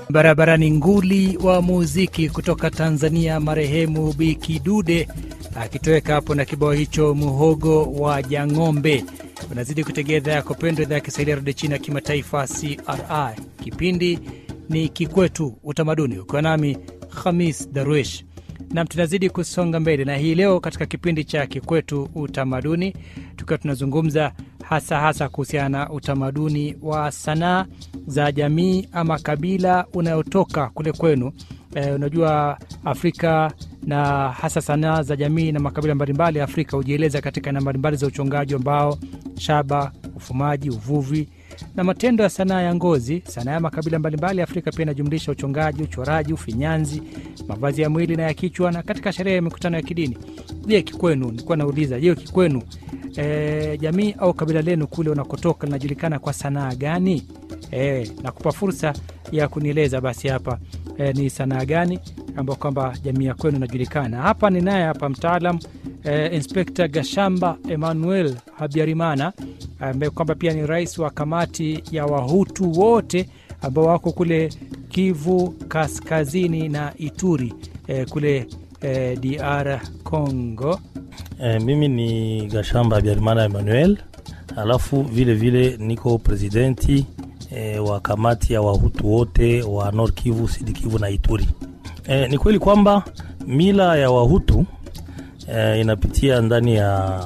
Barabarani nguli wa muziki kutoka Tanzania, marehemu Bi Kidude akitoweka hapo na kibao hicho muhogo wa Jang'ombe. Unazidi kutegea idhaa yako pendwa, idhaa ya Kiswahili ya redio China ya kimataifa CRI. Kipindi ni Kikwetu Utamaduni, ukiwa nami Khamis Darwish nam tunazidi kusonga mbele na hii leo katika kipindi cha Kikwetu Utamaduni, tukiwa tunazungumza hasa hasa kuhusiana na utamaduni wa sanaa za jamii ama kabila unayotoka kule kwenu. E, unajua Afrika na hasa sanaa za jamii na makabila mbalimbali ya Afrika hujieleza katika aina mbalimbali za uchongaji wa mbao, shaba, ufumaji, uvuvi na matendo ya sanaa ya ngozi. Sanaa ya makabila mbalimbali ya Afrika pia inajumlisha uchongaji, uchoraji, ufinyanzi, mavazi ya mwili na ya kichwa, na katika sherehe ya mikutano ya kidini. Je, kikwenu, nilikuwa nauliza, je, kikwenu e, jamii au kabila lenu kule unakotoka linajulikana kwa sanaa gani? E, nakupa fursa ya kunieleza basi hapa e, ni sanaa gani ambayo kwamba jamii ya kwenu inajulikana. Hapa ni naye hapa mtaalam e, Inspekta Gashamba Emmanuel Habyarimana ambaye kwamba pia ni rais wa kamati ya Wahutu wote ambao wako kule Kivu Kaskazini na Ituri e, kule e, DR Congo. E, mimi ni Gashamba Habyarimana Emmanuel, alafu vile vile niko presidenti e, wa kamati ya Wahutu wote wa Nord Kivu, Sud Kivu na Ituri. E, ni kweli kwamba mila ya Wahutu e, inapitia ndani ya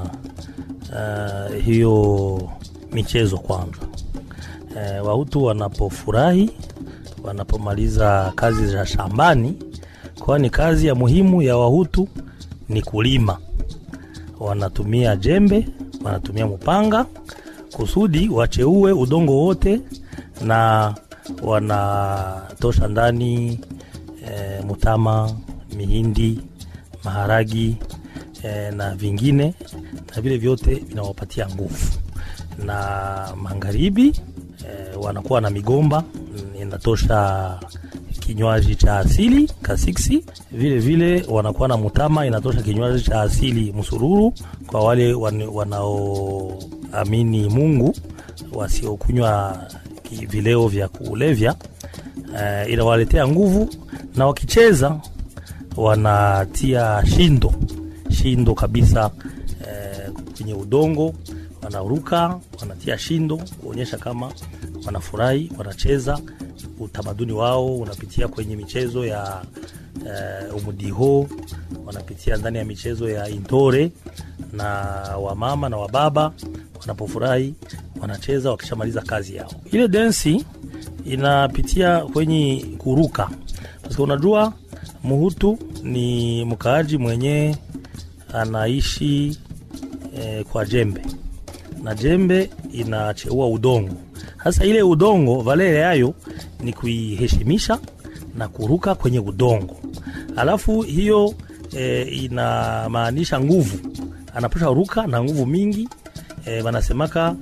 uh, hiyo michezo kwanza. E, Wahutu wanapofurahi, wanapomaliza kazi za shambani, kwani kazi ya muhimu ya Wahutu ni kulima. Wanatumia jembe, wanatumia mpanga kusudi wacheue udongo wote, na wanatosha ndani e, mutama, mihindi, maharagi e, na vingine na vile vyote vinawapatia nguvu. Na magharibi e, wanakuwa na migomba inatosha kinywaji cha asili kasiksi. Vile vile wanakuwa na mutama inatosha kinywaji cha asili msururu, kwa wale wanaoamini Mungu, wasiokunywa vileo vya kulevya e, inawaletea nguvu, na wakicheza wanatia shindo shindo kabisa kwenye udongo wanaruka, wanatia shindo kuonyesha kama wanafurahi, wanacheza. Utamaduni wao unapitia kwenye michezo ya uh, umudiho, wanapitia ndani ya michezo ya intore, na wamama na wababa wanapofurahi wanacheza wakishamaliza kazi yao. Ile densi inapitia kwenye kuruka, kwa unajua Muhutu ni mkaaji mwenye anaishi E, kwa jembe na jembe inacheua udongo. Sasa ile udongo valele yayo ni kuiheshimisha na kuruka kwenye udongo, alafu hiyo e, inamaanisha nguvu, anapasha ruka na nguvu mingi e, wanasemaka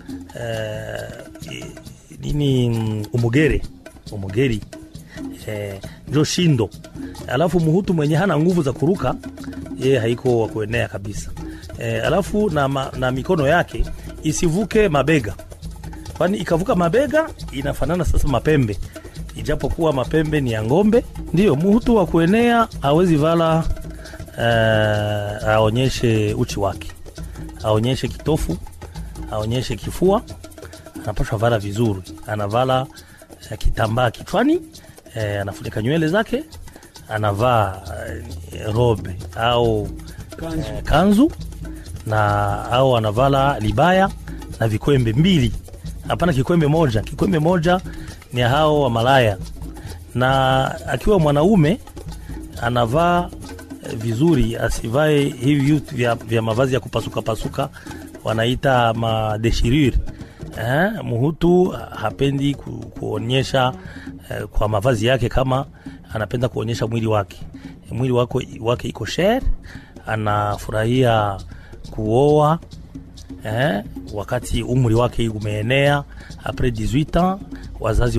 e, nini umugere umugeri e, njo shindo. Alafu muhutu mwenye hana nguvu za kuruka yeye haiko wa kuenea kabisa. E, alafu na, ma, na mikono yake isivuke mabega, kwani ikavuka mabega inafanana sasa mapembe, ijapokuwa mapembe ni ya ng'ombe. Ndiyo muhutu wa kuenea hawezi vala e, aonyeshe uchi wake, aonyeshe kitofu, aonyeshe kifua, anapashwa vala vizuri, anavala e, kitambaa kichwani e, anafunika nywele zake, anavaa e, robe au kanzu, e, kanzu na au anavala libaya na vikwembe mbili, hapana kikwembe moja. Kikwembe moja ni hao wa malaya. Na akiwa mwanaume anavaa vizuri, asivae hivi vitu vya, vya mavazi ya kupasuka pasuka, wanaita madeshirure. Eh, muhutu hapendi ku, kuonyesha eh, kwa mavazi yake kama anapenda kuonyesha mwili wake, mwili wake, wake iko shere, anafurahia kuoa eh, wakati umri wake umeenea apres 18 ans wazazi